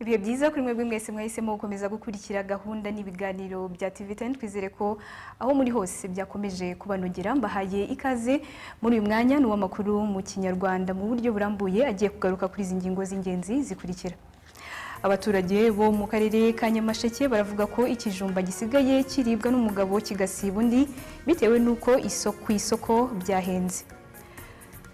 ibihe byiza kuri mwebwe mwese mwahisemo gukomeza gukurikira gahunda n'ibiganiro bya TV10 twizere ko aho muri hose byakomeje kubanogera mbahaye ikaze muri uyu mwanya ni uw'amakuru mu kinyarwanda mu buryo burambuye agiye kugaruka kuri izi ngingo z'ingenzi zikurikira abaturage bo mu karere ka nyamasheke baravuga ko ikijumba gisigaye kiribwa n'umugabo kigasiba undi bitewe n'uko isoko ku isoko byahenze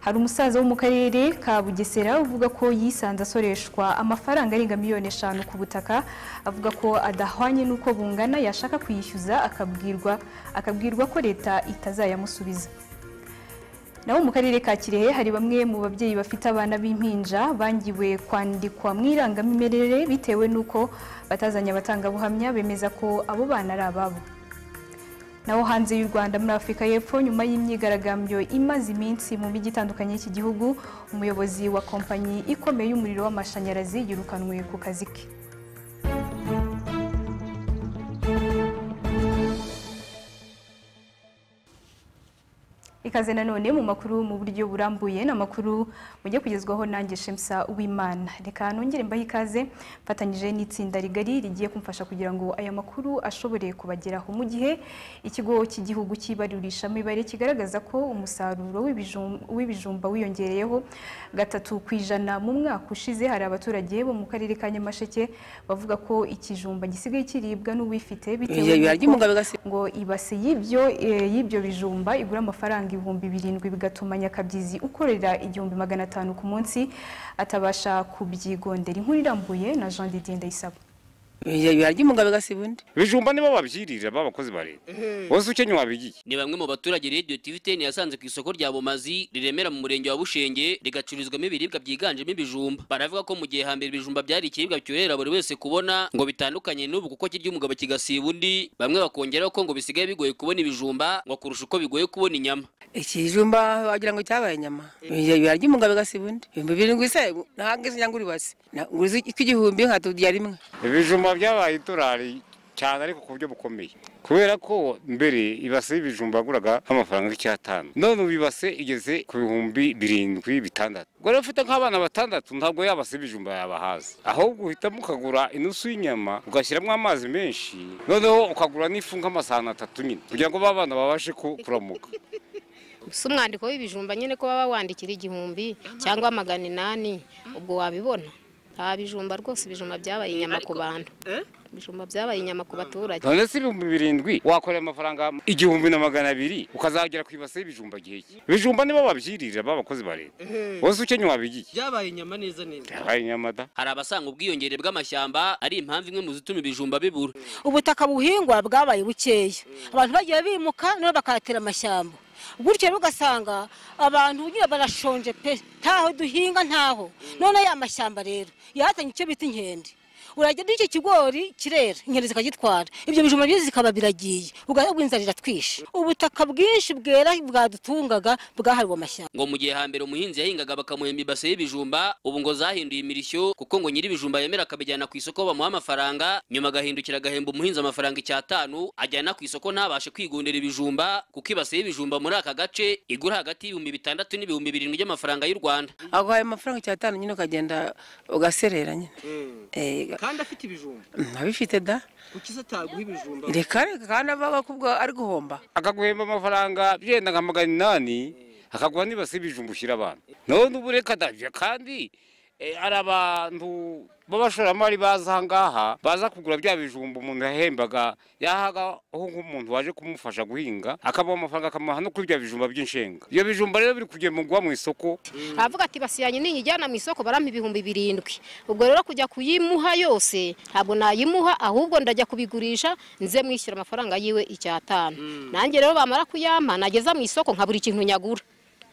hari umusaza wo mu karere ka bugesera uvuga ko yisanze asoreshwa amafaranga arenga miliyoni eshanu ku butaka avuga ko adahwanye n'uko bungana yashaka kuyishyuza akabwirwa akabwirwa ko leta itazayamusubiza naho mu karere ka kirehe hari bamwe mu babyeyi bafite abana b'impinja bangiwe kwandikwa mu irangamimerere bitewe n'uko batazanye abatangabuhamya bemeza ko abo bana ari ababo naho hanze y'u Rwanda muri Afurika y'Epfo nyuma y'imyigaragambyo imaze iminsi mu mijyi itandukanye y'iki gihugu umuyobozi wa kompanyi ikomeye y'umuriro w'amashanyarazi yirukanwe ku kazi ke ikaze nanone mu makuru mu buryo burambuye ni amakuru mujye kugezwaho nanjye shemsa w'imana reka nongere mbahe ikaze mfatanyije n'itsinda rigari rigiye kumfasha kugira ngo aya makuru ashobore kubageraho mu gihe ikigo cy'igihugu cy'ibarurisha mibare kigaragaza ko umusaruro w'ibijumba wiyongereyeho gatatu ku ijana mu mwaka ushize hari abaturage bo mu karere ka nyamasheke bavuga ko ikijumba gisigaye kiribwa n'uwifite bitewe n'uko ngo ibase y'ibyo y'ibyo bijumba igura amafaranga ibihumbi birindwi bigatuma nyakabyizi ukorera igihumbi magana atanu ku munsi atabasha kubyigondera inkuru irambuye na jean didier ndayisaba ibibaya ry'umugabo igasiba undi ibijumba nibo babyirira b'abakozi ba leta bose ukenye wabigiye ni bamwe mu baturage radiyo tiviteni yasanze ku isoko rya bumazi riremera mu murenge wa bushenge rigacururizwamo ibiribwa byiganjemo ibijumba baravuga ko mu gihe hambere ibijumba byari ikiribwa cyorohera buri wese kubona ngo bitandukanye n'ubu kuko kirya umugabo kigasiba undi bamwe bakongeraho ko ngo bisigaye bigoye kubona ibijumba ngo kurusha uko bigoye kubona inyama ikijumba wagira ngo cyabaye inyama ibibaya ry'umugabo igasiba undi ibihumbi birindwi se ntabwo izi nyangura ibase nguzi ik'igihumbi nkatubwira rimwe ibijumba byabaye idolari cyane ariko ku buryo bukomeye kubera ko mbere ibase y'ibijumba yaguraga nk'amafaranga nk'icyatanu none ubu ibase igeze ku bihumbi birindwi bitandatu ubwo rero ufite nk'abana batandatu ntabwo ya base y'ibijumba yabahaza ahubwo uhitamo ukagura inusu y'inyama ugashyiramo amazi menshi noneho ukagura n'ifu nk'amasahani atatu nyine kugira ngo ba bana babashe ku- kuramuka si umwandiko w'ibijumba nyine ko baba wandikira igihumbi cyangwa magana inani ubwo wabibona nta bijumba rwose ibijumba byabaye inyama ku bantu ibijumba byabaye inyama ku baturage none se ibihumbi birindwi wakorera amafaranga igihumbi na magana abiri ukazagera ku ibase y'ibijumba gihe ki ibijumba nibo babyirira b'abakozi ba leta bose ukenye wabigiye byabaye inyama neza neza yabaye inyamada hari abasanga ubwiyongere bw'amashyamba ari impamvu imwe mu zituma ibijumba bibura ubutaka buhingwa bwabaye bukeya abantu bagiye bimuka nabo bakahatera amashyamba gutyo rero ugasanga abantu nyine barashonje pe ntaho duhinga ntaho none ya mashyamba rero yazanye icyo bita inkende uragenda icyo kigori kirera inkende zikagitwara ibyo bijumba byiza zikaba biragiye ubwo inzara iratwishe ubutaka bwinshi bwera bwadutungaga bwahariwe amashyamba ngo mu gihe hambere umuhinzi yahingaga bakamuhemba ibase y'ibijumba ubu ngo zahinduye imirishyo kuko ngo nyiri ibijumba yemera akabijyana ku isoko bamuha amafaranga nyuma agahindukira agahemba umuhinzi amafaranga icyatanu ajyana ku isoko ntabashe kwigondera ibijumba kuko ibase y'ibijumba muri aka gace igura hagati y'ibihumbi bitandatu n'ibihumbi birindwi by'amafaranga y'u rwanda aguhaye amafaranga icyatanu nyine ukagenda ugaserera nyine Eh, kandi afite ibijumba abifite da kukiza ataguha ibijumba reka reka kandi avuga ko ubwo ari guhomba akaguhemba amafaranga byenda nka magana inani akaguha n'ibase y'ibijumba ushyira abana none ubu reka ndabyo kandi eh, hari abantu b'abashoramari baza aha ngaha baza kugura bya bijumba umuntu yahembaga yahagaho nk'umuntu waje kumufasha guhinga akabaha amafaranga akamuha no kuri bya bijumba by'inshenga ibyo bijumba rero biri kugemurwa mu isoko aravuga ati basiyanye niyijyana mu isoko barampa ibihumbi birindwi ubwo rero kujya kuyimuha yose ntabwo nayimuha ahubwo ndajya kubigurisha nze mwishyura amafaranga yiwe icyatanu nanjye rero bamara kuyampa nageza mu isoko nkabura ikintu nyagura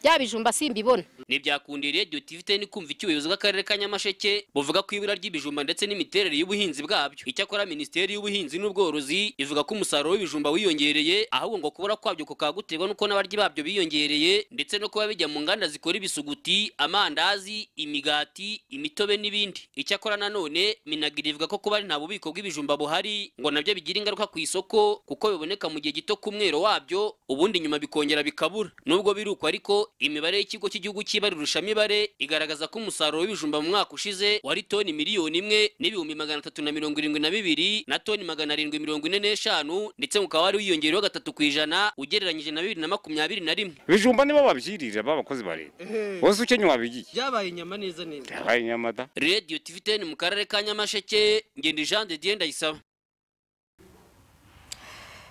bya bijumba simbibona ntibyakundiriye dutifite ni kumva icyo ubuyobozi bw'akarere ka nyamasheke buvuga ko ibura ry'ibijumba ndetse n'imiterere y'ubuhinzi bwabyo icyakora minisiteri y'ubuhinzi n'ubworozi ivuga ko umusaruro w'ibijumba wiyongereye ahubwo ngo kubura kwabyo kukaba guterwa n'uko n'abaryi babyo biyongereye ndetse no kuba bijya mu nganda zikora ibisuguti amandazi imigati imitobe n'ibindi icyakora nanone minagiri ivuga ko kuba ari nta bubiko bw'ibijumba buhari ngo nabyo bigira ingaruka ku isoko kuko biboneka mu gihe gito ku mwero wabyo ubundi nyuma bikongera bikabura nubwo biri uko ariko imibare y'ikigo cy'igihugu cy'ibarurusha mibare igaragaza ko umusaruro w'ibijumba mu mwaka ushize wari toni miliyoni imwe n'ibihumbi magana atatu na mirongo irindwi na bibiri na toni magana arindwi mirongo ine n'eshanu ndetse ngo ukaba wari wiyongereyeho gatatu ku ijana ugereranyije na bibiri na makumyabiri na rimwe ibijumba nibo babyirira b'abakozi ba leta bose ukenye wabigiye byabaye inyama neza neza yabaye nyamada radiyo tiviteni mu karere ka nyamasheke ngenda jean de dieu ndayisaba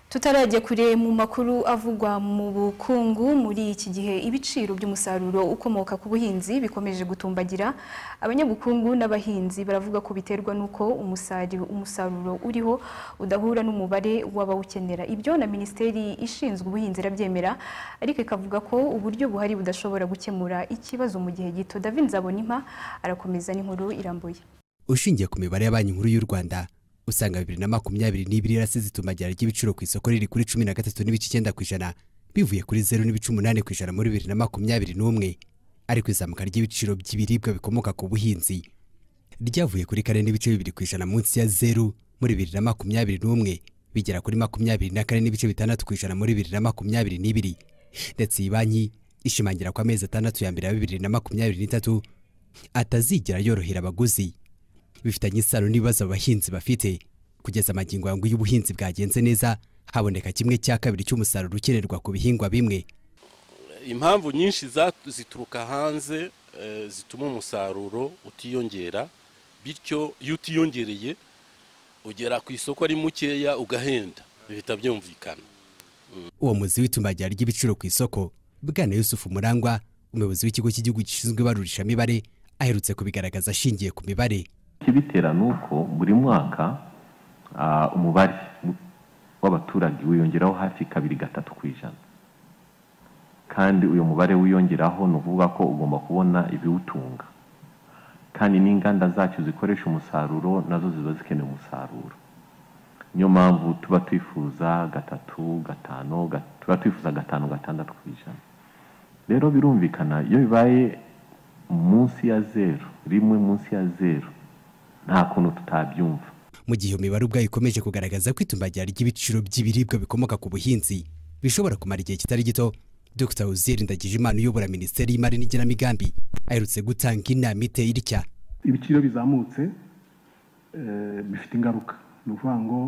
tutarajya kure mu makuru avugwa mu bukungu muri iki gihe ibiciro by'umusaruro ukomoka ku buhinzi bikomeje gutumbagira abanyabukungu n'abahinzi baravuga ko biterwa n'uko umusaruro, umusaruro uriho udahura n'umubare w'abawukenera ibyo na minisiteri ishinzwe ubuhinzi irabyemera ariko ikavuga ko uburyo buhari budashobora gukemura ikibazo mu gihe gito david nzabonimpa arakomeza n'inkuru irambuye ushingiye ku mibare ya banki nkuru y'u rwanda usanga bibiri na makumyabiri n'ibiri yarasize itumagira ry'ibiciro ku isoko riri kuri cumi na gatatu n'ibice icyenda ku ijana bivuye kuri zeru n'ibice umunani ku ijana muri bibiri na makumyabiri n'umwe ariko izamuka ry'ibiciro by'ibiribwa bikomoka ku buhinzi ryavuye kuri kane n'ibice bibiri ku ijana munsi ya zeru muri bibiri na makumyabiri n'umwe bigera kuri makumyabiri na kane n'ibice bitandatu ku ijana muri bibiri na makumyabiri n'ibiri ndetse iyi banki ishimangira ko amezi atandatu ya mbere ya bibiri na makumyabiri n'itatu atazigera yorohera abaguzi bifitanye isano n'ibibazo abahinzi bafite kugeza amagingo yangu y'ubuhinzi bwagenze neza haboneka kimwe cya kabiri cy'umusaruro ukenerwa ku bihingwa bimwe impamvu nyinshi za- zituruka hanze eh, zituma umusaruro utiyongera bityo iyo utiyongereye ugera ku isoko ari mukeya ugahenda bihita byumvikana uwo muzi w'itumbagira ry'ibiciro ku isoko bwana yusufu murangwa umuyobozi w'ikigo cy'igihugu gishinzwe ibarurishamibare aherutse kubigaragaza ashingiye ku mibare ikibitera ni uko buri mwaka ah, umubare w'abaturage wiyongeraho hafi kabiri gatatu ku ijana kandi uyu mubare wiyongeraho ni ukuvuga ko ugomba kubona ibiwutunga kandi n'inganda zacyo zikoresha umusaruro nazo ziba zikeneye umusaruro niyo mpamvu tuba twifuza gatatu gatanu ga- tuba twifuza gatanu gatandatu ku ijana rero birumvikana iyo bibaye munsi ya zeru rimwe munsi ya zeru nta kuntu tutabyumva mu gihe iyo mibare ubwayo ikomeje kugaragaza ko itumbagira ry'ibiciro by'ibiribwa bikomoka ku buhinzi bishobora kumara igihe kitari gito dr uzeri ndagijimana uyobora minisiteri y'imari n'igenamigambi aherutse gutanga inama iteye itya ibiciro bizamutse eh, bifite ingaruka ni ukuvuga ngo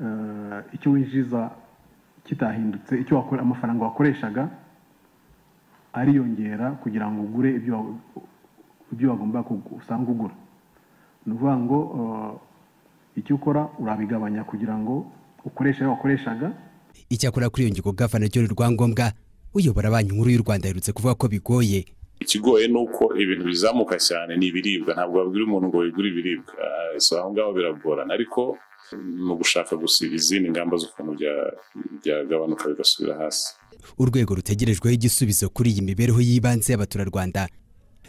eh, icyo winjiza kitahindutse icyo wakore- amafaranga wakoreshaga ariyongera kugira ngo ugure ibyo wa- ibyo wagomba kugu- usanga ugura ni ukuvuga ngo eh, icyo ukora urabigabanya kugira ngo ukoreshe ayo wakoreshaga icyakora kuri iyo ngingo gavana john rwangombwa uyobora banki nkuru y'u rwanda aherutse kuvuga ko bigoye ikigoye ni uko ibintu bizamuka cyane ni ibiribwa ntabwo wabwira umuntu ngo wigure ibiribwa Ah, so aho ngaho biragorana ariko mu gushaka gusiba izindi ngamba z'ukuntu bya- byagabanuka bigasubira hasi urwego rutegerejweho igisubizo kuri iyi mibereho y'ibanze y'abaturarwanda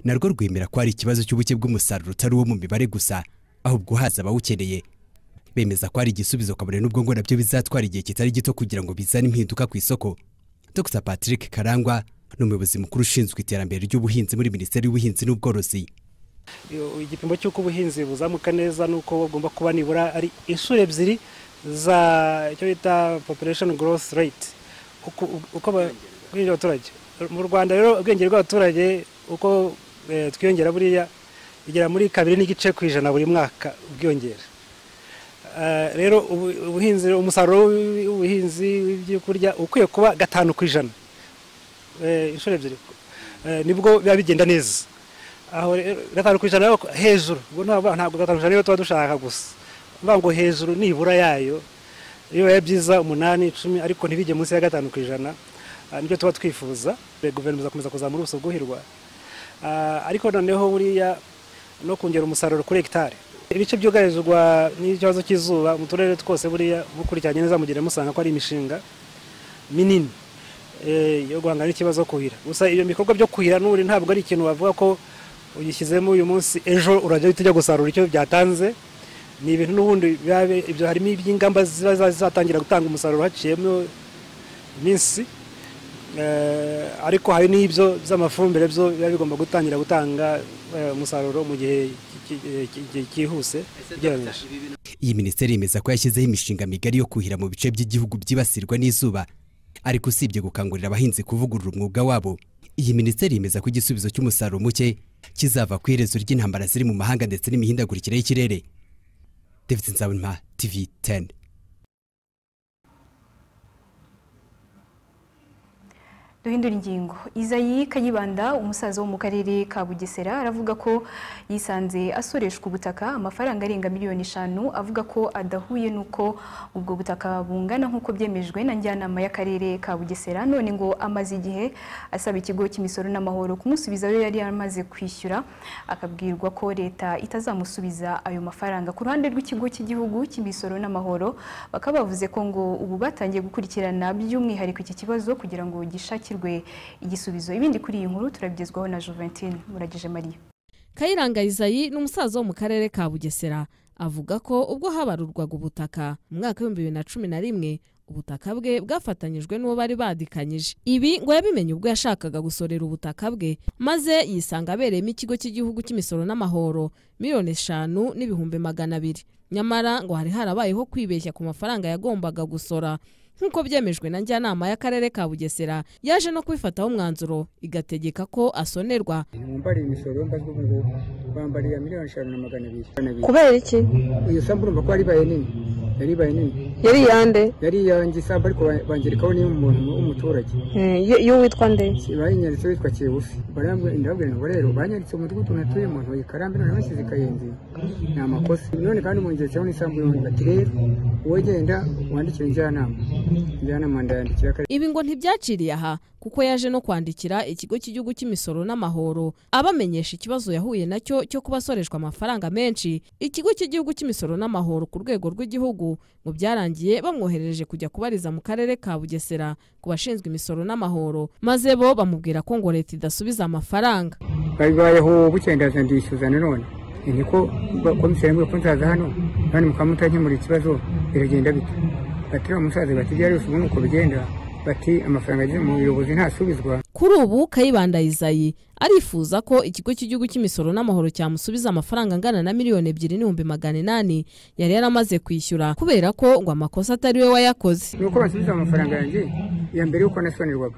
narwo rwemera ko hari ikibazo cy'ubuke bw'umusaruro utari uwo mu mibare gusa ahubwo haza abawukeneye bemeza ko hari igisubizo kabone n'ubwo ngo nabyo bizatwara igihe kitari gito kugira ngo bizane impinduka ku isoko dr patrick karangwa ni umuyobozi mukuru ushinzwe iterambere ry'ubuhinzi muri minisiteri y'ubuhinzi n'ubworozi Iyo- igipimo cy'uko ubuhinzi buzamuka neza ni uko bagomba kuba nibura ari inshuro ebyiri za icyo bita population growth rate uko uko ba- ubwiyongere bw'abaturage mu rwanda rero ubwiyongere bw'abaturage uko eh, twiyongera buriya bigera muri kabiri n'igice ku ijana buri mwaka ubwiyongere Eh, rero ubu- ubuhinzi umusaruro w'ubu- w'ubuhinzi w'ibyo kurya ukwiye kuba gatanu ku ijana eh, inshuro ebyiri Eh, nibwo biba bigenda neza aho rero gatanu ku ijana yo- hejuru ubwo ntabwo ntabwo gatanu ku ijana niyo tuba dushaka gusa mvuga ngo hejuru nibura yayo iyo bibaye byiza umunani icumi ariko ntibijye munsi ya gatanu ku ijana ah, nibyo tuba twifuza Eh, guverinoma izakomeza kuzamura ubuso bwuhirwa Ah, ariko noneho buriya no kongera umusaruro kuri hegitari ibice byugarizwa n'ikibazo cy'izuba mu turere twose buriya mukurikiranye neza mugenda musanga ko ari imishinga minini eh, yo guhangana n'ikibazo cyo kuhira gusa ibyo bikorwa byo kuhira n'ubundi ntabwo ari ikintu wavuga ko ugishyizemo uyu munsi ejo urajya uhita ujya gusarura icyo byatanze ni ibintu n'ubundi biba bi- ibyo harimo iby'ingamba ziba za- zizatangira gutanga umusaruro haciyemo iminsi Eh, ariko hari n'ibyo by'amafumbire byo biba bigomba gutangira gutanga eh, umusaruro mu gihe ki- ki- ki- ki- cyihuse ugereranyije iyi minisiteri yemeza ko yashyizeho imishinga migari yo kuhira mu bice by'igihugu byibasirwa n'izuba ariko usibye gukangurira abahinzi kuvugurura umwuga wabo iyi minisiteri yemeza ko igisubizo cy'umusaruro muke kizava ku iherezo ry'intambara ziri mu mahanga ndetse n'imihindagurikire y'ikirere david nzabonima tv 10 duhindura ingingo izayi kayibanda umusaza wo mu karere ka bugesera aravuga ko yisanze asoreshwa ubutaka amafaranga arenga miliyoni eshanu avuga ko adahuye n'uko ubwo butaka bungana nk'uko byemejwe na njyanama y'akarere ka bugesera none ngo amaze igihe asaba ikigo cy'imisoro n'amahoro kumusubiza ayo yari amaze kwishyura akabwirwa ko leta itazamusubiza ayo mafaranga ku ruhande rw'ikigo cy'igihugu cy'imisoro n'amahoro bakaba bavuze ko ngo ubu batangiye gukurikirana by'umwihariko iki kibazo kugira ngo gishakirwe igisubizo ibindi kuri iyi nkuru turabigezwaho na Juventine Muragije Marie kayiranga izayi ni umusaza wo mu karere ka bugesera avuga ko ubwo habarurwaga ubutaka mu mwaka w'ibihumbi bibiri na cumi na rimwe ubutaka bwe bwafatanyijwe n'uwo bari badikanyije ibi ngo yabimenye ubwo yashakaga gusorera ubutaka bwe maze yisanga abereyemo ikigo cy'igihugu cy'imisoro n'amahoro miliyoni eshanu n'ibihumbi magana abiri nyamara ngo hari harabayeho kwibeshya ku mafaranga yagombaga gusora nk'uko byemejwe na njyanama y'akarere ka bugesera yaje no kubifataho umwanzuro igategeka ko asonerwa mumbariye imisoro mbazwe ubu ngubu bambariye miliyoni eshanu na magana abiri Kubera iki? iyo sambu urumva ko yaribaye nini yaribaye nini Yari iyande? yari iyanjye isambu ariko ba- bangerekaho niyo umuntu w'umuturage Mm, yo- yo witwa nde bayanyanditse witwa kibufi barambwira ndababwira ngo rero banyanditse umudugudu natuyemo ntuye karambe none bashyize kayenzi ni amakosa none kandi mungeretseho n'isambu yombi bati rero wowe genda wandikire njyanama njyanama ndayandikira akarere Ibi ngo ntibyaciriye aha kuko yaje no kwandikira ikigo cy'igihugu cy'imisoro n'amahoro abamenyesha ikibazo yahuye nacyo cyo kuba asoreshwa amafaranga menshi ikigo cy'igihugu cy'imisoro n'amahoro ku rwego rw'igihugu ngo byarangiye bamwohereje kujya kubariza mu karere ka Bugesera ku bashinzwe imisoro n'amahoro maze bo bamubwira ko ngo leta idasubiza amafaranga babibayeho bucyendaza ndishyuza nanone Ni niko ba- komiseri yambwiye ko nzaza hano none mukaba mutankemurira ikibazo biragenda bite bati uriya musaza bati byari ubu nuko bigenda bati amafaranga ageze mu buyobozi ntasubizwa kuri ubu kayibanda izayi arifuza ko ikigo cy'igihugu cy'imisoro n'amahoro cyamusubiza amafaranga angana na miliyoni ebyiri n'ibihumbi magana inani yari yaramaze kwishyura kubera ko ngo amakosa atari we wayakoze ni uko bansubiza amafaranga yanjye iya mbere y'uko nasonerwaga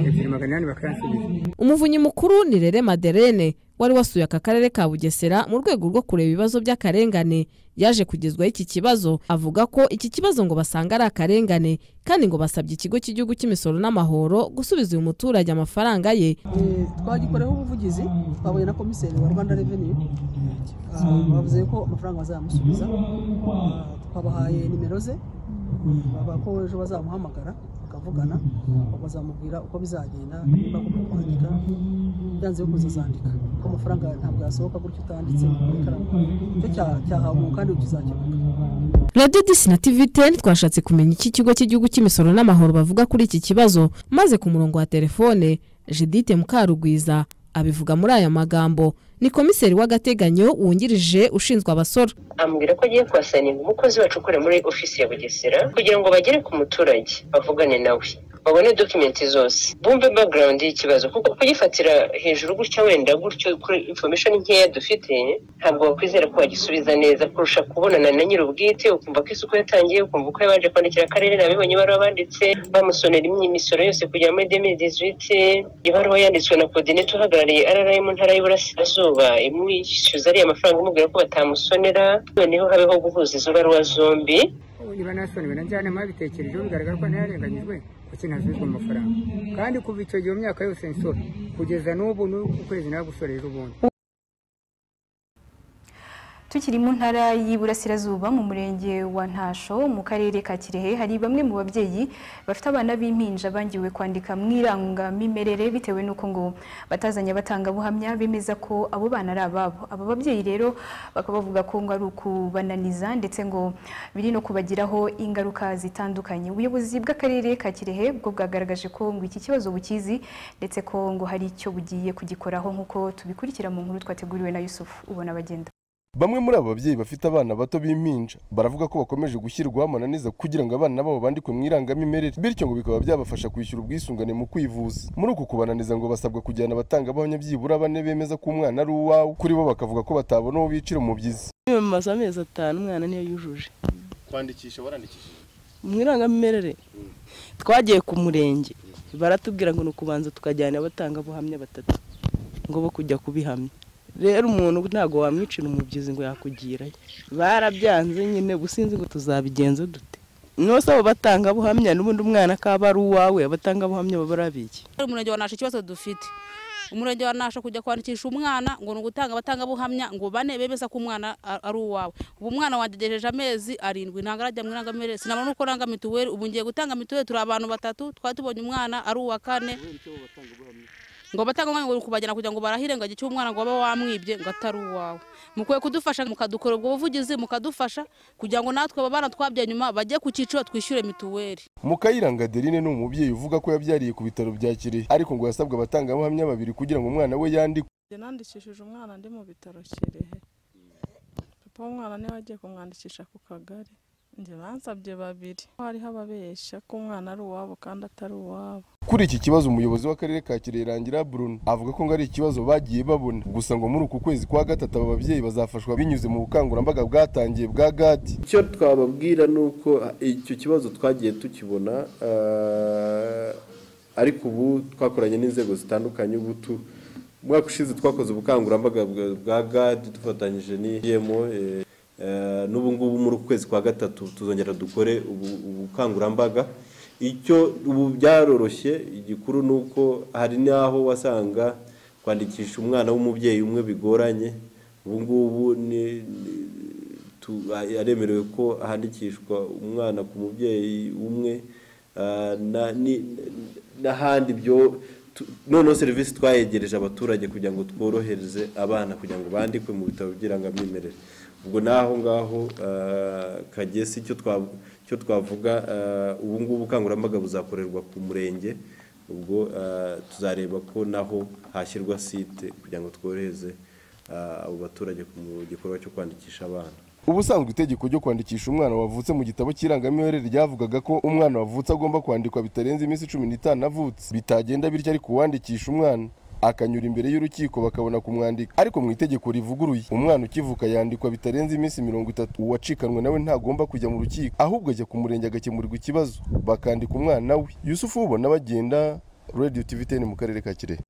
ebyiri magana inani bakayansubiza umuvunyi mukuru ni rere maderene wari wasuye aka karere ka bugesera mu rwego rwo kureba ibibazo by'akarengane yaje kugezwaho iki kibazo avuga ko iki kibazo ngo basanga ari akarengane kandi ngo basabye ikigo cy'igihugu cy'imisoro n'amahoro gusubiza uyu muturage amafaranga ye twagikoreho ubuvugizi twahuye na komiseri wa rwanda reveni bavuze ko amafaranga bazayamusubiza Ah, twabahaye nimero ze bavuga ko ejo bazamuhamagara bakavugana bazamubwira uko bizagenda niba agomba kwandika byanze bikunze azandika kuko amafaranga ntabwo yasohoka gutyo utanditse muri karamu icyo cyaha- cyahawe umuntu kandi kizakemuka radiyo disi na tivi teni twashatse kumenya iki kigo cy'igihugu cy'imisoro n'amahoro bavuga kuri iki kibazo maze ku murongo wa telefone judite mukarugwiza abivuga muri aya magambo ni komiseri w'agateganyo wungirije ushinzwe abasora ambwira ko agiye kuhasaninga umukozi wacu ukora muri ofisi ya bugesera kugira ngo bagere ku muturage bavugane nawe babone dokimenti zose bumve background y'ikibazo kuko kugifatira hejuru gutya wenda gutyo kuri information nkeya dufite ntabwo wakwizera ko wagisubiza neza kurusha kubonana na nyir'ubwite ukumva ko isuku yatangiye ukumva ko yabanje kwandikira akarere nabibonye ibaruwa banditse bamusonera imisoro yose kugera muri demidizuwiti ibaruwa yanditswe na kodinete uhagarariye rra mu ntara y'uburasirazuba imwishyuza ariya mafaranga amubwira ko batamusonera noneho habeho guhuza izo baruwa zombi niba nasonewe na njyanama yabitekerejeho bigaragara ko nararenganyijwe kuki ntasubizwa amafaranga kandi kuva icyo gihe mu myaka yose nsora kugeza n'ubu n'uku kwezi nawe gusoreje ubundi tukiri mu ntara y'iburasirazuba mu murenge wa ntasho mu karere ka kirehe hari bamwe mu babyeyi bafite abana b'impinja bangiwe kwandika mu irangamimerere bitewe n'uko ngo batazanye abatangabuhamya bemeza ko abo bana ari ababo aba babyeyi rero bakaba bavuga ko ngo ari ukubananiza ndetse ngo biri no kubagiraho ingaruka zitandukanye ubuyobozi bw'akarere ka kirehe bwo bwagaragaje ko ngo iki kibazo bukizi ndetse ko ngo hari icyo bugiye kugikoraho nk'uko tubikurikira mu nkuru twateguriwe na yusufu ubona bagenda bamwe muri aba babyeyi bafite abana bato b'impinja baravuga ko bakomeje gushyirwaho amananiza kugira ngo abana babo bandikwe mu irangamimerere bityo ngo bikaba byabafasha kwishyura ubwisungane mu kwivuza muri uku kubananiza ngo basabwa kujyana abatangabuhamya byibura bane bemeza ko umwana ari uwawe kuri bo bakavuga ko batabona uwo bicira umubyizi kwiyamamaza amezi atanu umwana niyo yujuje kwandikisha warandikishije mu irangamimerere twagiye ku murenge baratubwira ngo ni ukubanza tukajyana abatangabuhamya batatu ngo bo kujya kubihamya rero umuntu ntabwo wamwicira umubyizi ngo yakugirayo barabyanze nyine gusinzi ngo tuzabigenza dute nose abo batangabuhamya n'ubundi umwana akaba ari uwawe abatangabuhamya baba ari abiki umurenge wa nasho ikibazo dufite umurenge wa nasho kujya kwandikisha umwana ngo ni ugutanga abatangabuhamya ngo bane bemeza ko umwana a- ari uwawe ubu umwana wangejeje amezi arindwi ntabwo arajya mu irangamimerere sinabona uko ranga mituweli ubu ngiye gutanga mituweli turi abantu batatu twari tubonye umwana ari uwa kane ngo batanga umwanya ngo kubagena kugira ngo barahire ngo igihe cy'umwana ngo waba wamwibye ngo atari uwawe mukwiye kudufasha mukadukora ubwo buvugizi mukadufasha kugira ngo natwe abana twabyaye nyuma bajye ku cyiciro twishyure mituweli mukayiranga adeline ni umubyeyi uvuga ko yabyariye ku bitaro bya kirehe ariko ngo yasabwe abatangabuhamya babiri kugira ngo umwana we yandikwe Njye nandikishije umwana ndi mu bitaro kirehe papa w'umwana niwe agiye kumwandikisha ku kagari njye bansabye babiri hariho ababeshya ko umwana ari uwabo kandi atari uwabo kuri iki kibazo umuyobozi w'akarere ka kirehe rangira bruno avuga ko ngo ari ikibazo bagiye babona gusa ngo muri uku kwezi kwa gatatu aba babyeyi bazafashwa binyuze mu bukangurambaga bwatangiye bwa gati icyo twababwira ni uko icyo kibazo twagiye tukibona eh, ariko ubu twakoranye n'inzego zitandukanye ubu tu umwaka ushize twakoze ubukangurambaga bwa- bwa gadi dufatanyije n'iyemo n'ubu ngubu muri uku kwezi kwa gatatu tuzongera dukore ubu- ubukangurambaga icyo ubu byaroroshye igikuru ni uko hari n'aho wasanga kwandikisha umwana w'umubyeyi umwe bigoranye ubu ngubu ni- ni- tu- aremerewe ko handikishwa umwana ku mubyeyi umwe ah, na- ni- n'ahandi byo tu- noneho serivisi twayegereje abaturage kugira ngo tworohereze abana kugira ngo bandikwe mu bitabo by'irangamimerere ubwo n'aho ngaho ah, kagesi icyo twa- icyo twavuga ah, ubu ngubu ubukangurambaga buzakorerwa ku murenge ubwo ah, tuzareba ko naho hashyirwa site kugira ngo tworohereze ah, abo baturage mu gikorwa cyo kwandikisha abana ubusanzwe itegeko ryo kwandikisha umwana wavutse mu gitabo cy'irangamimerere ryavugaga ko umwana wavutse agomba kwandikwa bitarenze iminsi cumi n'itanu avutse bitagenda bityo ariko uwandikisha umwana akanyura imbere y'urukiko bakabona kumwandika ariko mu itegeko rivuguruye umwana ukivuka yandikwa bitarenze iminsi mirongo itatu uwacikanwe nawe ntagomba kujya mu rukiko ahubwo ajya ku murenge agakemurirwa ikibazo bakandika umwana we yusufu ubona bagenda radiyo tiviteni mu karere ka kirehe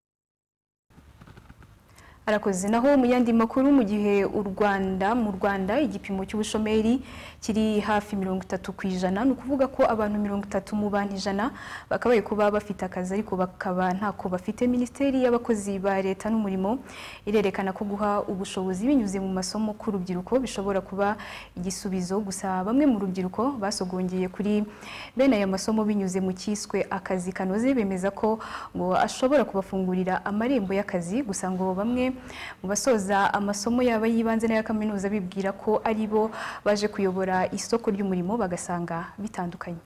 arakoze naho mu yandi makuru mu gihe u Rwanda mu Rwanda igipimo cy'ubushomeri kiri hafi mirongo itatu ku ijana ni ukuvuga ko abantu mirongo itatu mu bantu ijana bakabaye kuba bafite akazi ariko bakaba ntako bafite minisiteri y'abakozi ba leta n'umurimo irerekana ko guha ubushobozi binyuze mu masomo k'urubyiruko bishobora kuba igisubizo gusa bamwe mu rubyiruko basogongeye kuri bene aya masomo binyuze mu cyiswe akazi kanoze bemeza ko ngo ashobora kubafungurira amarembo y'akazi gusa ngo bamwe mu basoza amasomo yaba y'ibanze n'aya kaminuza bibwira ko ari bo baje kuyobora isoko ry'umurimo bagasanga bitandukanye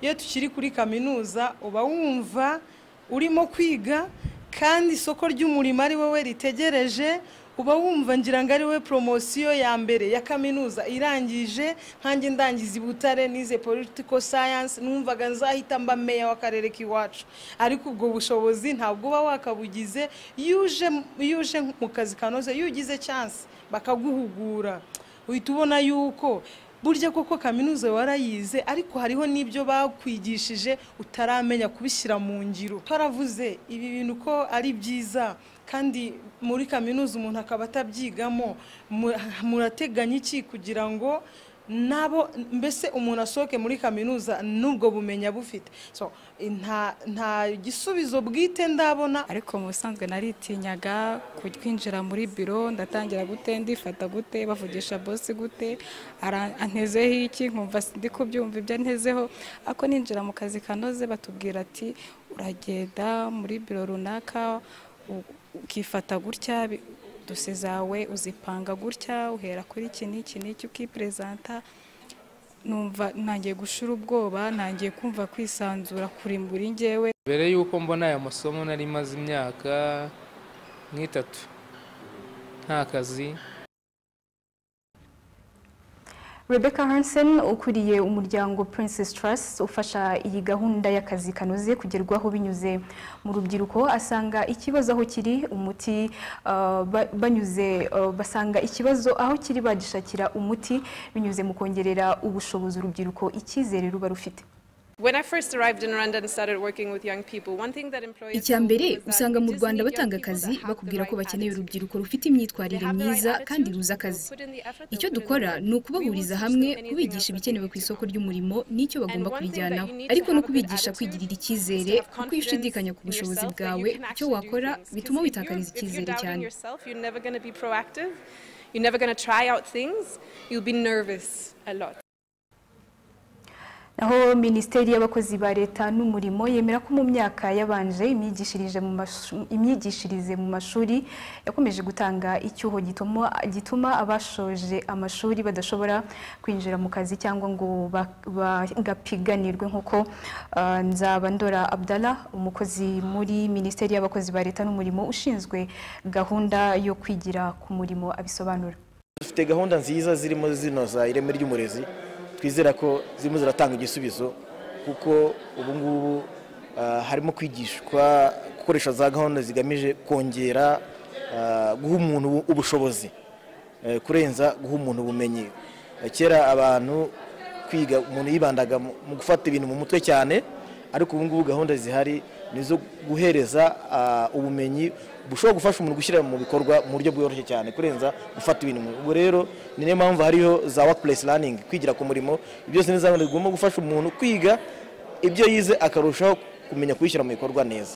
iyo tukiri kuri kaminuza uba wumva urimo kwiga kandi isoko ry'umurimo ari wowe ritegereje uba wumva ngira ngo ari wowe poromosiyo ya mbere ya kaminuza irangije nkanjye ndangiza i butare nize political science numvaga nzahita mba meya w'akarere k'iwacu ariko ubwo bushobozi ntabwo uba wakabugize iyo uje iyo uje mu kazi kanoze iyo ugize chance bakaguhugura uhita ubona yuko burya koko kaminuza warayize ariko hariho n'ibyo bakwigishije utaramenya kubishyira mu ngiro twaravuze ibi bintu ko ari byiza kandi muri kaminuza umuntu akaba atabyigamo mu- murateganya iki kugira ngo nabo mbese umuntu asohoke muri kaminuza n'ubwo bumenyi aba bufite So, nta nta gisubizo bwite ndabona ariko mu busanzwe naritinyaga kwinjira muri biro ndatangira gute ndifata gute bavugisha bosi gute ara- antezeho iki nkumva ndi kubyumva ibyo antezeho ako ninjira mu kazi kanoze batubwira ati uragenda muri biro runaka u- ukifata gutya bi- dose zawe uzipanga gutya uhera kuri iki n'iki n'iki ukiperezanta numva ntangiye gushira ubwoba ntangiye kumva kwisanzura kurimbura ingewe mbere y'uko mbona aya masomo nari maze imyaka nk'itatu nta kazi Rebecca Hansen ukuriye umuryango Princess Trust ufasha iyi gahunda y'akazi kanoze kugerwaho binyuze mu rubyiruko asanga ikibazo aho kiri umuti uh, ba- banyuze uh, basanga ikibazo aho kiri bagishakira umuti binyuze mu kongerera ubushobozi urubyiruko icyizere ruba rufite When I first arrived in Rwanda and started working with young people, one thing that employers icya mbere usanga mu rwanda batanga akazi bakubwira ko bakeneye urubyiruko rufite imyitwarire myiza kandi ruzi akazi icyo dukora ni ukubahuriza hamwe kubigisha ibikenewe ku isoko ry'umurimo n'icyo bagomba kubijyanaho ariko no kubigisha kwigirira icyizere kuko iyo ushidikanya ku bushobozi bwawe icyo wakora bituma witakariza if you're icyizere doubting cyane yourself, you're never going to be proactive. You're never going to try out things. You'll be nervous a lot. naho minisiteri y'abakozi ba leta n'umurimo yemera ko mu myaka yabanje imyigishirize mu mashu- imyigishirize mu mashuri yakomeje gutanga icyuho gituma- gituma abashoje amashuri badashobora kwinjira mu kazi cyangwa ngo ba- ba- gapiganirwe nk'uko ah, nzabandora abdallah umukozi muri minisiteri y'abakozi ba leta n'umurimo ushinzwe gahunda yo kwigira ku murimo abisobanura dufite gahunda nziza zirimo zinoza ireme ry'umurezi twizera ko zirimo ziratanga igisubizo kuko ubu ngubu ah, harimo kwigishwa gukoresha za gahunda zigamije kongera ah, guha umuntu ubu- ubushobozi eh, kurenza guha umuntu ubumenyi Eh, kera abantu kwiga umuntu yibandaga mu mu gufata ibintu mu mutwe cyane ariko ubu ngubu gahunda zihari ni izo guhereza ah, ubumenyi bushobora gufasha umuntu gushyira mu bikorwa mu buryo bworoshye cyane kurenza gufata ibintu mu- ubwo rero ni niyo mpamvu hariho za workplace learning kwigira ku murimo ibyo byose ni za gahunda zigomba gufasha umuntu kwiga ibyo yize akarushaho kumenya kubishyira mu bikorwa neza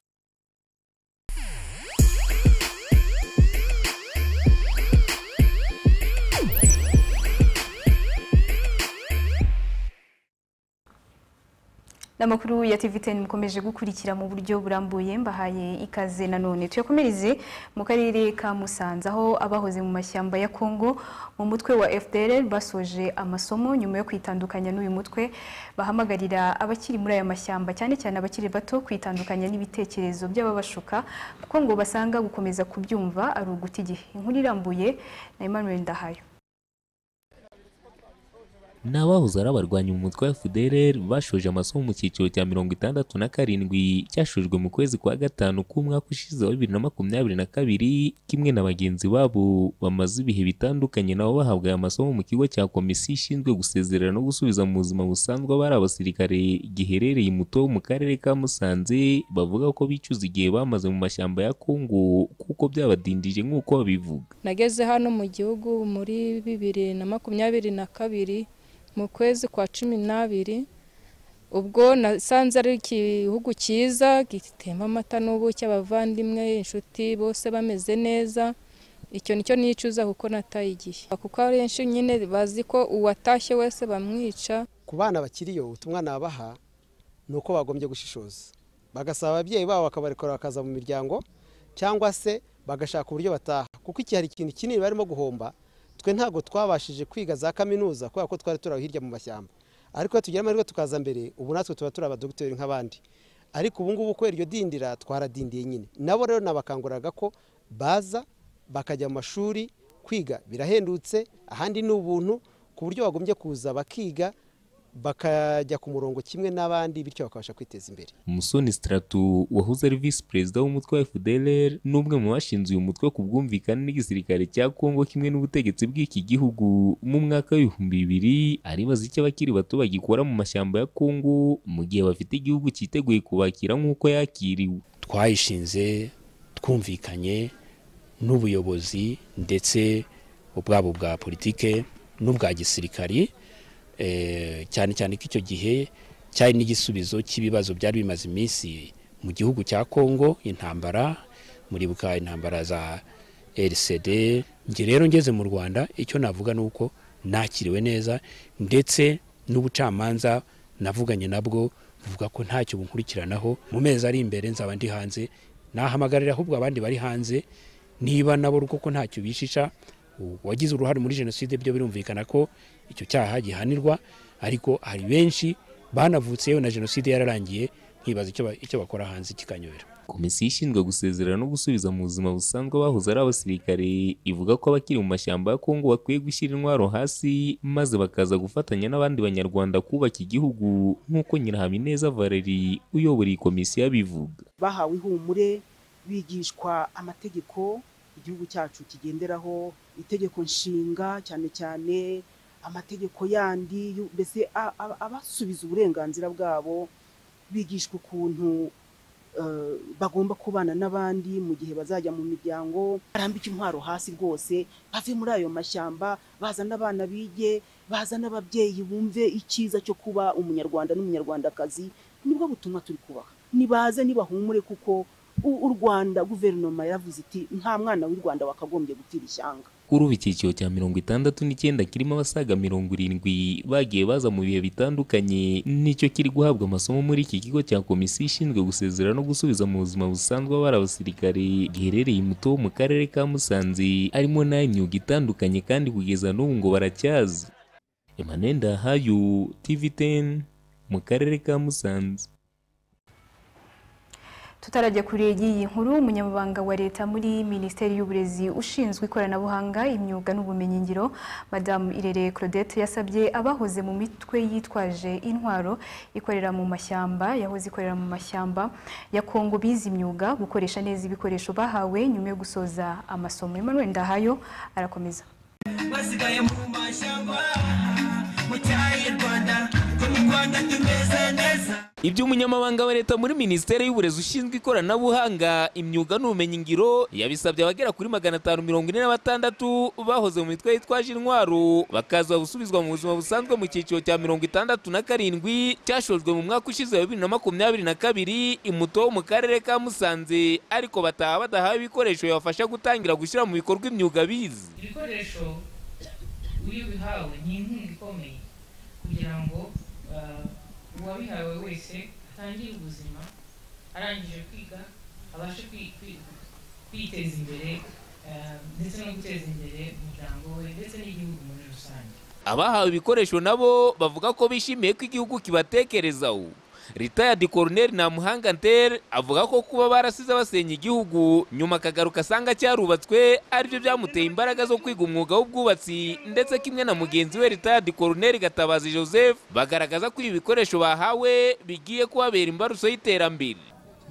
n'amakuru ya TVTN mukomeje gukurikira mu buryo burambuye mbahaye ikaze nanone tuyakomereze mu karere ka Musanze aho abahoze mu mashyamba ya Kongo mu mutwe wa FDLR basoje amasomo nyuma yo kwitandukanya n'uyu mutwe bahamagarira abakiri muri aya mashyamba cyane cyane abakiri bato kwitandukanya n'ibitekerezo by'ababashuka kuko ngo basanga gukomeza kubyumva ari uguta igihe inkuru irambuye na Emmanuel Ndahayo ni abahoze ari abarwanyi mu mutwe wa FDLR bashoje amasomo mu cyiciro cya mirongo itandatu na karindwi cyashojwe mu kwezi kwa gatanu k'umwaka ushize wa bibiri na makumyabiri na kabiri kimwe na bagenzi babo bamaze ibihe bitandukanye nabo bahabwa aya masomo mu kigo cya komisiyo ishinzwe gusezerera no gusubiza mu buzima busanzwe abari abasirikare giherereye imuto mu karere ka Musanze bavuga ko bicuza igihe bamaze mu mashyamba ya Kongo kuko byabadindije nk'uko babivuga nageze hano mu gihugu muri bibiri na makumyabiri na kabiri mu kwezi kwa cumi n'abiri ubwo nasanze ari igihugu cyiza gitemba amata n'ubuki abavandimwe inshuti bose bameze neza icyo nicyo nicuza kuko nataye igihe kuko abenshi nyine bazi ko uwatashye wese bamwica ku bana bakiriyo ubutumwa nabaha ni uko bagombye gushishoza bagasaba ababyeyi babo bakabarekura bakaza mu miryango cyangwa se bagashaka uburyo bataha kuko iki hari ikintu kinini barimo guhomba twe ntabwo twabashije kwiga za kaminuza kubera ko twari turi aho hirya mu mashyamba ariko iyo tugira amahirwe tukaza mbere ubu natwe tuba turi abadogiteri nk'abandi ariko ubu ngubu kubera iryo dindira twaradindiye nyine nabo rero nabakanguriraga ko baza bakajya mu mashuri kwiga birahendutse ahandi ni ubuntu ku buryo bagombye kuza bakiga bakajya ku murongo kimwe n'abandi bityo bakabasha kwiteza imbere Musoni Stratu wahoze ari visi perezida w'umutwe wa FDLR n'umwe mu bashinze uyu mutwe ku bwumvikane n'igisirikare cya Kongo kimwe n'ubutegetsi bw'iki gihugu mu mwaka w'ibihumbi bibiri aribaza icyo abakiri bato bagikora mu mashyamba ya Kongo mu gihe bafite igihugu cyiteguye kubakira nk'uko yakiriwe twayishinze twumvikanye n'ubuyobozi ndetse ubwabo bwa politike n'ubwa gisirikari cyane cyane ko icyo gihe cyari n'igisubizo cy'ibibazo byari bimaze iminsi mu gihugu cya kongo intambara muribuka intambara za rcd njye rero ngeze mu rwanda icyo navuga ni uko nakiriwe neza ndetse n'ubucamanza navuganye nabwo buvuga ko ntacyo bunkurikiranaho mu mezi ari imbere nzaba ndi hanze nahamagarira ahubwo abandi bari hanze niba nabo ko ntacyo bishisha uwagize uruhare muri jenoside byo birumvikana ko icyo cyaha gihanirwa ariko hari benshi banavutse yewe na jenoside yararangiye nkibaza icyo bakora hanze kikanyobera komisiyo ishinzwe gusezerera no gusubiza mu buzima busanzwe abahoze ari abasirikare ivuga ko abakiri mu mashyamba ya kongo bakwiye gushyira intwaro hasi maze bakaza gufatanya n'abandi banyarwanda kubaka igihugu nk'uko nyirahabineza valeri uyobora iyi komisiyo abivuga bahawe ihumure bigishwa amategeko igihugu cyacu kigenderaho itegeko nshinga cyane cyane amategeko yandi mbese abasubiza uburenganzira bwabo bigishwa ukuntu bagomba kubana n'abandi mu gihe bazajya mu miryango barambike intwaro hasi rwose bave muri ayo mashyamba bazane abana bige bazane ababyeyi bumve icyiza cyo kuba umunyarwanda n'umunyarwandakazi nibwo butumwa turi kubaha nibaze nibahumure kuko u rwanda guverinoma yaravuze iti nta mwana w'u rwanda wakagombye gutira ishyanga kuri ubu icyiciro cya mirongo itandatu n'icyenda kirimo abasaga mirongo irindwi bagiye baza mu bihe bitandukanye nicyo kiri guhabwa amasomo muri iki kigo cya komisiyo ishinzwe gusezera no gusubiza mu buzima busanzwe abari abasirikare giherereye muto mu karere ka musanze harimo n'ay'imyuga itandukanye kandi kugeza n'ubu ngo baracyaza emmanuel ndahayu tv 10 mu karere ka musanze tutarajya kure y'iyi nkuru umunyamabanga wa leta muri minisiteri y'uburezi ushinzwe ikoranabuhanga imyuga n'ubumenyingiro madamu irere claudette yasabye abahoze mu mitwe yitwaje intwaro ikorera mu mashyamba yahoze ikorera mu mashyamba ya kongo bize imyuga gukoresha neza ibikoresho bahawe nyuma yo gusoza amasomo emmanuel ndahayo arakomeza basigaye mu mashyamba mu cyayi rwanda mu rwanda tumeze neza ibyo umunyamabanga wa leta muri minisiteri y'uburezi ushinzwe ikoranabuhanga imyuga n'ubumenyingiro yabisabye abagera kuri magana atanu mirongo ine na batandatu bahoze mu mitwe yitwaje intwaro bakaza gusubizwa mu buzima busanzwe mu cyiciro cya mirongo itandatu na karindwi cyashojwe mu mwaka ushize wa bibiri na makumyabiri na kabiri imuto wo mu karere ka musanze ariko bataha badahawe ibikoresho yabafasha gutangira gushyira mu bikorwa imyuga bize ibikoresho iyo ubihawe ni inkunga ikomeye kugira ngo uwabihawe wese atangire ubuzima arangije kwiga abashe kwiteza imbere ndetse no guteza imbere umuryango we ndetse n'igihugu muri rusange abahawe ibikoresho nabo bavuga ko bishimiye ko igihugu kibatekerezaho ritayadi koroneri ntamuhanga ntere avuga ko kuba barasize basenya igihugu nyuma akagaruka asanga cyarubatswe aribyo byamuteye imbaraga zo kwiga umwuga w'ubwubatsi ndetse kimwe na mugenzi we ritayadi koroneri gatabazi joseph bagaragaza ko ibi bikoresho bahawe bigiye kubabera imbarutso y'iterambere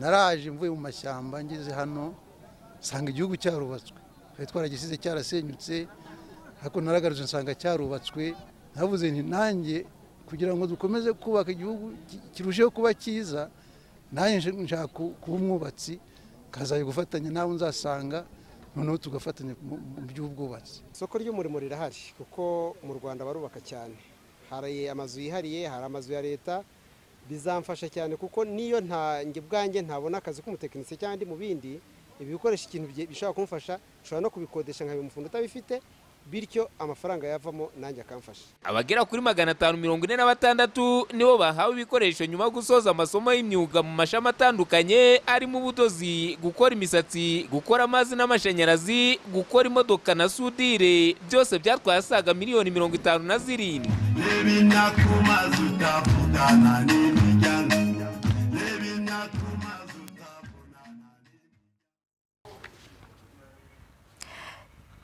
naraje mvuye mu mashyamba ngeze hano nsanga igihugu cyarubatswe twari twaragisize cyarasenyutse ariko naragarutse nsanga cyarubatswe navuze nti nanjye kugira ngo dukomeze kubaka igihugu kirusheho kuba cyiza nanjye nshaka kuba umwubatsi nkazajya gufatanya n'abo nzasanga noneho tugafatanya mu by'ubwubatsi isoko ry'umurimo rirahari kuko mu rwanda barubaka cyane hari amazu yihariye hari amazu ya leta bizamfasha cyane kuko niyo ntange bwanjye ntabona akazi k'umutekinisiye cyangwa ndi mu bindi ibi bikoresho ikintu bishobora kumfasha nshobora no kubikodesha nkaba umufundi utabifite bityo amafaranga yavamo nanjye akamfasha abagera kuri magana atanu mirongo ine na batandatu nibo bahawe ibikoresho nyuma yo gusoza amasomo y'imyuga mu mashami atandukanye arimo ubudozi gukora imisatsi gukora amazi n'amashanyarazi gukora imodoka na sudire byose byatwaye asaga miliyoni mirongo itanu na zirindwi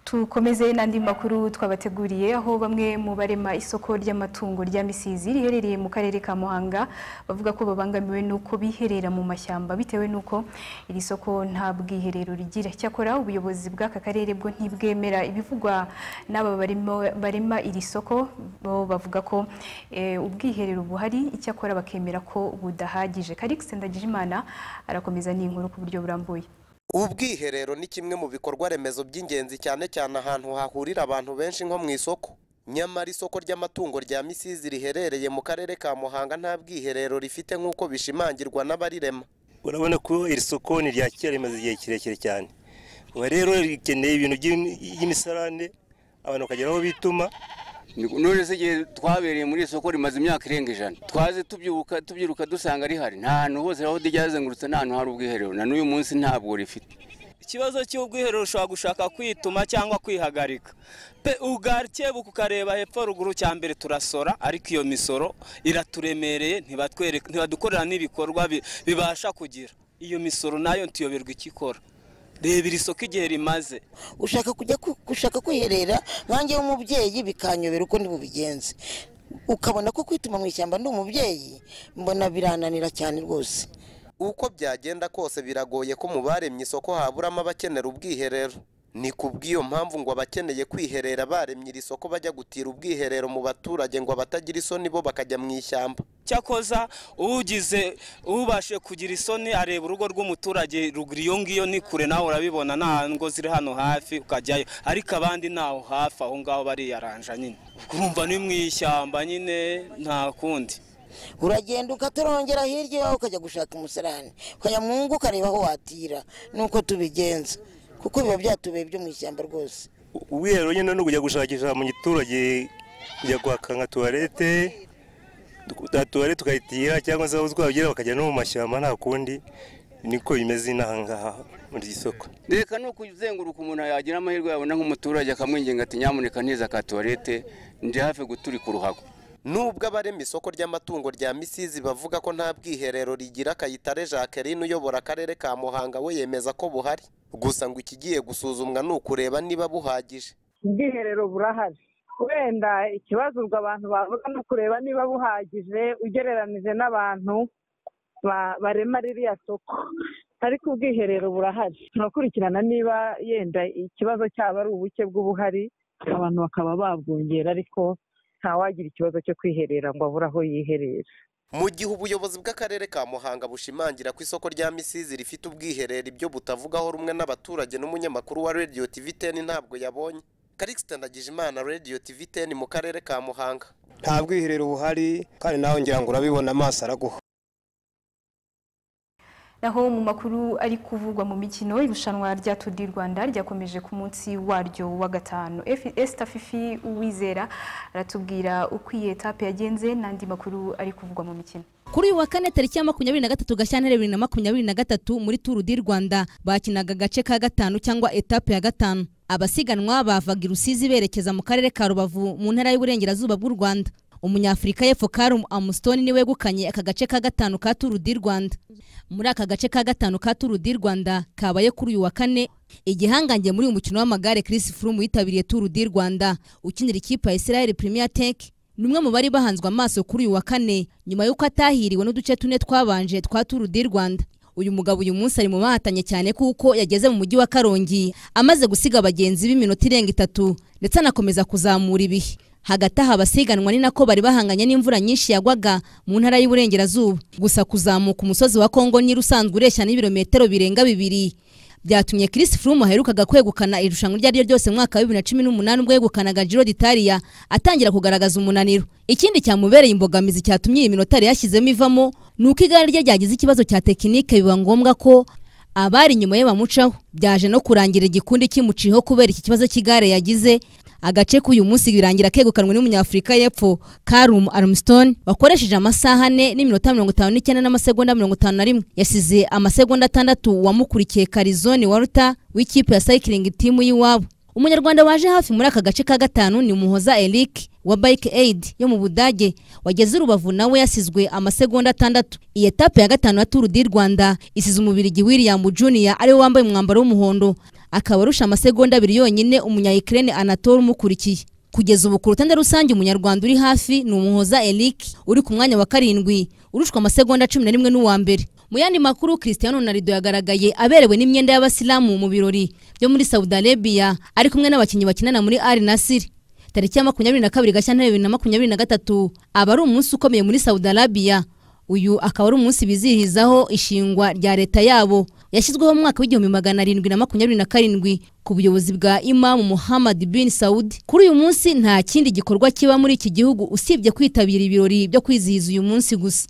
tukomeze n'andi makuru twabateguriye aho bamwe mu barema isoko ry'amatungo rya misizi riherereye mu karere ka muhanga bavuga ko babangamiwe n'uko biherera mu mashyamba bitewe n'uko iri soko nta bwiherero rigira cyakora ubuyobozi bw'aka karere bwo ntibwemera ibivugwa n'aba barema iri soko bo bavuga ko ubwiherero buhari icyakora bakemera ko budahagije karikisi ndagijimana arakomeza n'inkuru ku buryo burambuye ubwiherero ni kimwe mu bikorwa remezo by'ingenzi cyane cyane ahantu hahurira abantu benshi nko mu isoko nyamara isoko ry'amatungo rya misizi riherereye mu karere ka muhanga nta bwiherero rifite nk'uko bishimangirwa n'abarirema urabona ko iri soko ni rya kera rimaze igihe kirekire cyane ubu rero rikeneye ibintu by'imisarane abantu bakagera aho bituma none se igihe twabereye muri iri soko rimaze imyaka irenga ijana twaze tubyuka tubyiruka dusanga rihari nta hantu hose aho ryazengurutse nta hantu hari ubwiherero na n'uyu munsi ntabwo rifite ikibazo cy'ubwiherero ushobora gushaka kwituma cyangwa kwihagarika pe ugarikebuka ukareba hepfo ruguru cya mbere turasora ariko iyo misoro iraturemereye ntibadukorera n'ibikorwa bibasha kugira iyo misoro nayo ntiyoberwa icyo ikora reba iri soko igihe rimaze ushaka kujya gushaka kwiherera nkange w'umubyeyi bikanyobera uko ntibubigenze ukabona ko kwituma mu ishyamba ndi umubyeyi mbona birananira cyane rwose uko byagenda kose biragoye ko mu baremye isoko haburamo abakenera ubwiherero ni ku bw'iyo mpamvu ngo abakeneye kwiherera baremye iri soko bajya gutira ubwiherero mu baturage ngo abatagira isoni bo bakajya mu ishyamba cyakoza ugize ubashe kugira isoni areba urugo rw'umuturage ruguru iyo ngiyo ni kure nawe urabibona nta ngo ziri hano hafi ukajyayo ariko abandi ntaho hafi aho ngaho bariyaranja nyine urumva ni mu ishyamba nyine nta kundi uragenda ukatorongera hirya iwawe ukajya gushaka umusarani ukajya mu ngo ukareba aho watira nuko tubigenza kuko biba byatubeye byo mu ishyamba rwose ubwiherero nyine no kujya gushakisha mu giturage kujya kwaka nka tuwarete tuwarete tukayitira cyangwa se aho twagira bakajya no mu mashyamba nta kundi niko bimeze inaha ngaha muri iyi soko reka ni ukuzenguruka umuntu yagira amahirwe yabona nk'umuturage akamwinginga ati nyamuneka neza ka tuwarete ndi hafi guturika uruhago nubwo abarema isoko ry'amatungo rya misizi bavuga ko nta bwiherero rigira kayitare jacqueline uyobora akarere ka muhanga we yemeza ko buhari gusa ngo ikigiye gusuzumwa ni ukureba niba buhagije ubwiherero burahari wenda ikibazo ubwo abantu bavuga ni ukureba niba buhagije ugereranije n'abantu barema ririya soko ariko ubwiherero burahari turakurikirana niba yenda ikibazo cyaba ari ubuke bw'ubuhari abantu bakaba babwongera ariko ntawagira ikibazo cyo kwiherera ngo abure aho yiherera mu gihe ubuyobozi bw'akarere ka muhanga bushimangira ko isoko rya misizi rifite ubwiherero ibyo butavugaho rumwe n'abaturage n'umunyamakuru wa radiyo tivi teni ntabwo yabonye karikisita ndagijimana radiyo tivi teni mu karere ka muhanga nta bwiherero buhari kandi nawe ngira ngo urabibona amaso araguha naho mu makuru ari kuvugwa mu mikino irushanwa rya Tour du Rwanda ryakomeje ku munsi waryo wa gatanu Esther Fifi Uwizera aratubwira uko iyi etape yagenze n'andi makuru ari kuvugwa mu mikino kuri uyu wa kane tariki ya makumyabiri na gatatu gashyantare bibiri na makumyabiri na gatatu muri turu di rwanda bakinaga agace ka gatanu cyangwa etape ya gatanu abasiganwa bavaga i rusizi berekeza mu karere ka rubavu mu ntara y'uburengerazuba bw'u rwanda umunyafurika y'epfo karum amusitoni ni wegukanye aka gace ka gatanu ka turu di rwanda muri aka gace ka gatanu ka turu di rwanda kabaye kuri uyu wa kane igihangange muri uyu mukino w'amagare chris froome witabiriye turu di rwanda ukinira ikipe ya israel premier tech ni umwe mu bari bahanzwe amaso kuri uyu wa kane nyuma y'uko atahiriwe n'uduce tune twabanje twa turu di rwanda uyu mugabo uyu munsi ari mu bahatanye cyane kuko yageze mu mujyi wa karongi amaze gusiga bagenzi b'iminota irenga itatu ndetse anakomeza kuzamura ibihe hagati aha abasiganwa ni nako bari bahanganye n'imvura nyinshi yagwaga mu ntara y'uburengerazuba gusa kuzamuka umusozi wa kongo niba usanzwe ureshya n'ibirometero birenga bibiri byatumye Chris Froome aherukaga kwegukana irushanwa iryo ari ryo ryose mu mwaka wa bibiri na cumi n'umunani ubwo yegukanaga Giro d'Italia atangira kugaragaza umunaniro ikindi cyamubereye imbogamizi cyatumye iyi minota yari yashyizemo ivamo ni uko igare rye ryagize ikibazo cya tekinike biba ngombwa ko abari inyuma ye bamucaho byaje no kurangira igikundi kimuciho kubera iki kibazo cy'igare yagize agace k'uyu munsi birangira kegukanwe n'umunyafurika y'epfo karum armstone wakoresheje amasaha ane n'iminota mirongo itanu n'icyenda n'amasegonda mirongo itanu na rimwe yasize amasegonda atandatu wamukurikiye karizoni waruta w'ikipe ya sayikiringi timu y'iwabo umunyarwanda waje hafi muri aka gace ka gatanu ni muhoza eric wa bike aid yo mu budage wageze urubavu nawe yasizwe amasegonda atandatu iyi etape ya gatanu ya turu di rwanda isize umubiri william junior ariwe wambaye umwambaro w'umuhondo akaba arusha amasegonda abiri yonyine umunyayikirene anatole umukurikiye kugeza ubu ku rutonde rusange umunyarwanda uri hafi ni umuhoza eric uri ku mwanya wa karindwi urushwa amasegonda cumi na rimwe n'uwa mbere mu yandi makuru christian ronaldo yagaragaye aberewe n'imyenda y'abasilamu mu birori byo muri saudi arabia ari kumwe n'abakinnyi bakinana muri ari nasiri tariki ya makumyabiri na kabiri gashyantare bibiri na makumyabiri na gatatu aba ari umunsi ukomeye muri saudi arabia uyu akaba ari umunsi bizihizaho ishingwa rya leta yabo yashyizweho mu mwaka w'igihumbi magana arindwi na makumyabiri na karindwi ku buyobozi bwa imamu muhammad bin saudi kuri uyu munsi nta kindi gikorwa kiba muri iki gihugu usibye kwitabira ibirori byo kwizihiza uyu munsi gusa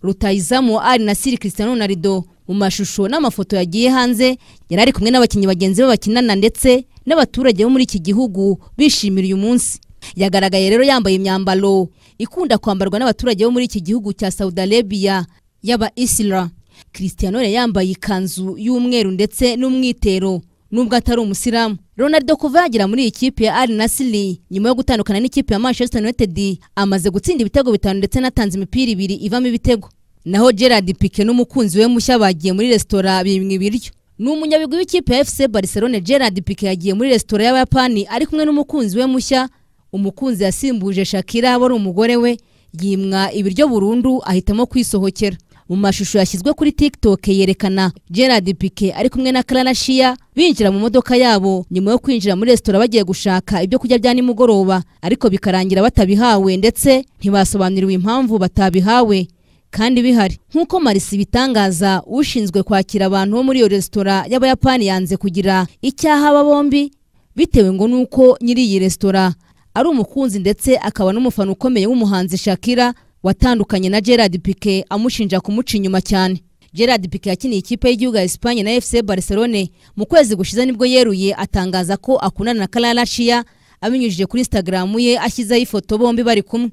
rutayizamu ari na siri christiano na rido mu mashusho n'amafoto yagiye hanze yari ari kumwe n'abakinnyi bagenzi be bakinana ndetse n'abaturage bo muri iki gihugu bishimira uyu munsi yagaragaye rero yambaye imyambaro ikunda kwambarwa n'abaturage bo muri iki gihugu cya saudi arabia y'aba isira christiano yari yambaye ikanzu y'umweru ndetse n'umwitero nubwo atari umusiramu ronaldo kuva yagera muri iyi kipe ya ari nasiri nyuma yo gutandukana n'ikipe ya manchester united amaze gutsinda ibitego bitanu ndetse anatanze imipira ibiri ivamo ibitego naho gerard pike n'umukunzi we mushya bagiye muri resitora bimwe ibiryo ni umunyabigwi w'ikipe ya fc barcelone gerard pike yagiye muri resitora y'abayapani ari kumwe n'umukunzi we mushya umukunzi yasimbuje shakira wari umugore we yimwa ibiryo burundu ahitamo kwisohokera mu mashusho yashyizwe kuri tiktok yerekana gerard pike ari kumwe na clara shia binjira mu modoka yabo nyuma yo kwinjira muri resitora bagiye gushaka ibyo kurya bya nimugoroba ariko bikarangira batabihawe ndetse ntibasobanuriwe impamvu batabihawe kandi bihari nk'uko marisi bitangaza ushinzwe kwakira abantu bo muri iyo resitora y'abayapani yanze kugira icyaha aba bombi bitewe ngo nuko nyiri iyi resitora ari umukunzi ndetse akaba n'umufana ukomeye w'umuhanzi Shakira watandukanye na Gerard Piqué amushinja kumuca inyuma cyane Gerard Piqué yakiniye ikipe y'igihugu ya Espagne na FC Barcelone mu kwezi gushize nibwo yeruye atangaza ko akundana na Clara Shia abinyujije kuri Instagram ye ashyizeho ifoto bombi bari kumwe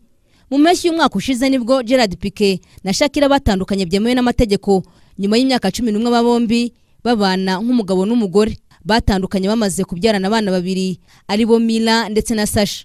mu mpeshyi y'umwaka ushize nibwo Gerard Piqué na Shakira batandukanye byemewe n'amategeko nyuma y'imyaka cumi n'umwe aba bombi babana nk'umugabo n'umugore batandukanye bamaze kubyarana abana babiri aribo Mila ndetse na Sasha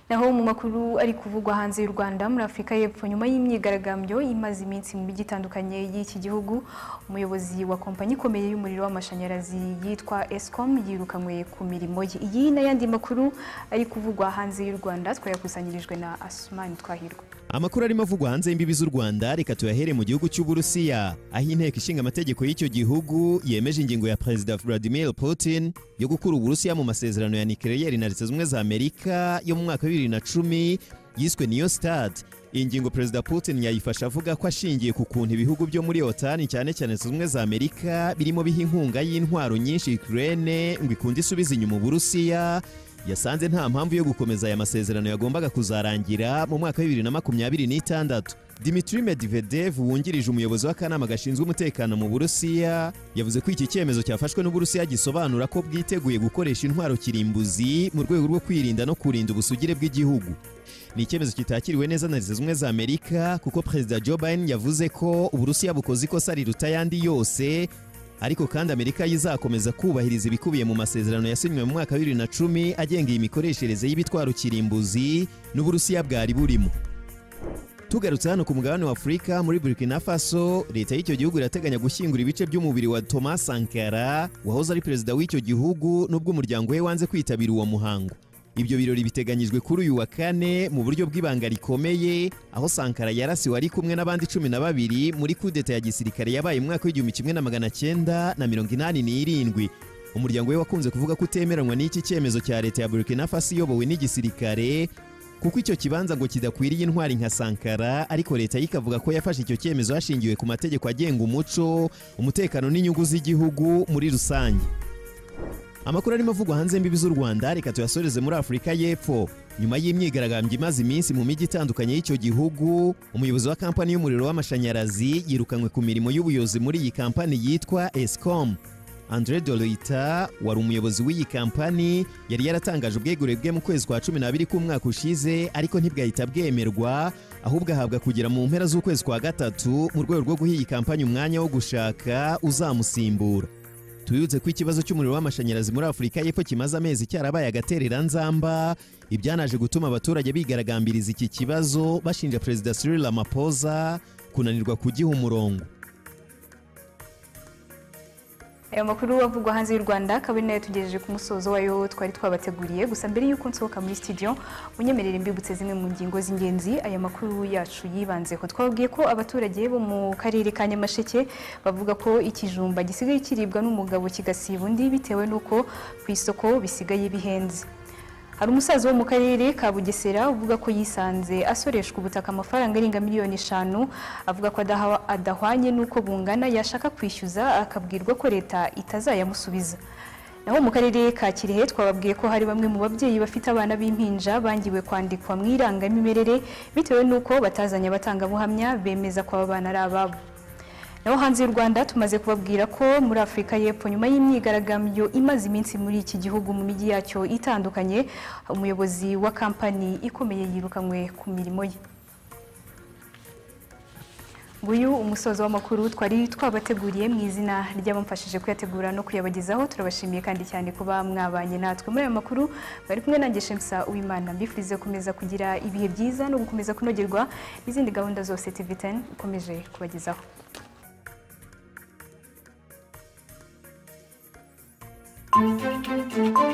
naho mu makuru ari kuvugwa hanze y'u Rwanda muri Afurika y'Epfo nyuma y'imyigaragambyo imaze iminsi mu mijyi itandukanye y'iki gihugu umuyobozi wa kompanyi ikomeye y'umuriro w'amashanyarazi yitwa Eskom yirukanywe ku mirimo ye iyi n'ayandi makuru ari kuvugwa hanze y'u Rwanda twayakusanyirijwe na Asumani Twahirwa amakuru arimo avugwa hanze y'imbibi z'u Rwanda reka tuyahere mu gihugu cy'Uburusiya aho inteko ishinga amategeko y'icyo gihugu yemeje ingingo ya Perezida Vladimir Putin yo gukura Uburusiya mu masezerano ya nucleaire na Leta Zunze za Amerika yo mu mwaka wa 2010 yiswe New Start iyi ngingo Perezida Putin yayifasha avuga ko ashingiye ku kuntu ibihugu byo muri Otani cyane cyane Leta Zunze za Amerika birimo biha inkunga y'intwaro nyinshi Ukraine ngo ikunde isubize inyuma Uburusiya yasanze nta mpamvu yo gukomeza aya masezerano yagombaga kuzarangira mu mwaka wa bibiri na makumyabiri n'itandatu dimitri medvedev wungirije umuyobozi w'akanama gashinzwe umutekano mu burusiya yavuze ko iki cyemezo cyafashwe n'uburusiya gisobanura ko bwiteguye gukoresha intwaro kirimbuzi mu rwego rwo kwirinda no kurinda ubusugire bw'igihugu ni icyemezo kitakiriwe neza na leta zimwe za amerika kuko perezida joe biden yavuze ko uburusiya bukoze ikosa riruta ayandi yose ariko kandi amerika yizakomeza kubahiriza ibikubiye mu masezerano yasinywe mu mwaka wa bibiri na cumi agenga iyi mikoreshereze y'ibitwaro kirimbuzi n'uburusiya bwari burimo tugarutse hano ku mugabane wa afurika muri burkina faso leta y'icyo gihugu irateganya gushyingura ibice by'umubiri wa thomas sankara wahoze ari perezida w'icyo gihugu nubwo umuryango we wanze kwitabira uwo muhango ibyo birori biteganyijwe kuri uyu wa kane mu buryo bw'ibanga rikomeye aho sankara yarasiwe ari kumwe n'abandi cumi na babiri muri kudeta ya gisirikare yabaye mu mwaka w'igihumbi kimwe na magana cyenda na mirongo inani n'irindwi umuryango we wakunze kuvuga ko utemeranywa n'iki cyemezo cya leta ya burkina faso iyobowe n'igisirikare kuko icyo kibanza ngo kidakwiriye intwari nka sankara ariko leta ye ikavuga ko yafashe icyo cyemezo hashingiwe ku mategeko agenga umuco umutekano n'inyungu z'igihugu muri rusange amakuru arimo avugwa hanze y'imbibi z'u rwanda reka tuyasoreze muri afurika y'epfo nyuma y'imyigaragambyo imaze iminsi mu mijyi itandukanye y'icyo gihugu umuyobozi wa kampani y'umuriro w'amashanyarazi yirukanywe ku mirimo y'ubuyobozi muri iyi kampani yitwa escom andre doloita wari umuyobozi w'iyi kampani yari yaratangaje ubwegure bwe mu kwezi kwa cumi n'abiri k'umwaka ushize ariko ntibwahita bwemerwa ahubwo ahabwa kugera mu mpera z'ukwezi kwa gatatu mu rwego rwo guha iyi kampani umwanya wo gushaka uzamusimbura tubibutse ko ikibazo cy'umuriro w'amashanyarazi muri afurika y'epfo kimaze amezi cyarabaye agatereranzamba ibyanaje gutuma abaturage bigaragambiriza iki kibazo bashinja perezida cyril ramaphosa kunanirwa kugiha umurongo aya makuru avugwa hanze y'u rwanda akaba ari nayo tugejeje ku musozo wayo twari twabateguriye gusa mbere y'uko nsohoka muri studio munyemerere mbibutse zimwe mu ngingo z'ingenzi aya makuru yacu yibanzeho twabwiye ko abaturage bo mu karere ka nyamasheke bavuga ko ikijumba gisigaye kiribwa n'umugabo kigasiba undi bitewe n'uko ku isoko bisigaye bihenze hari umusaza wo mu karere ka bugesera uvuga ko yisanze asoreshwa ubutaka amafaranga arenga miliyoni eshanu avuga ko adaha- adahwanye n'uko bungana yashaka kwishyuza akabwirwa ko leta itazayamusubiza naho mu karere ka kirehe twababwiye ko hari bamwe mu babyeyi bafite abana b'impinja bangiwe kwandikwa mu irangamimerere bitewe n'uko batazanye abatangabuhamya bemeza ko aba bana ari ababo naho hanze y'u rwanda tumaze kubabwira ko muri afurika y'epfo nyuma y'imyigaragambyo imaze iminsi muri iki gihugu mu mijyi yacyo itandukanye umuyobozi wa kampani ikomeye yirukanywe ku mirimo ye nguyu umusozo w'amakuru twari twabateguriye mu izina ry'abamfashije kuyategura no kuyabagezaho turabashimiye kandi cyane kuba mwabanye natwe muri ayo makuru bari kumwe nanjye shemsa uwimana mbifurize gukomeza kugira ibihe byiza no gukomeza kunogerwa n'izindi gahunda zose tv10 ikomeje kubagezaho Thank you.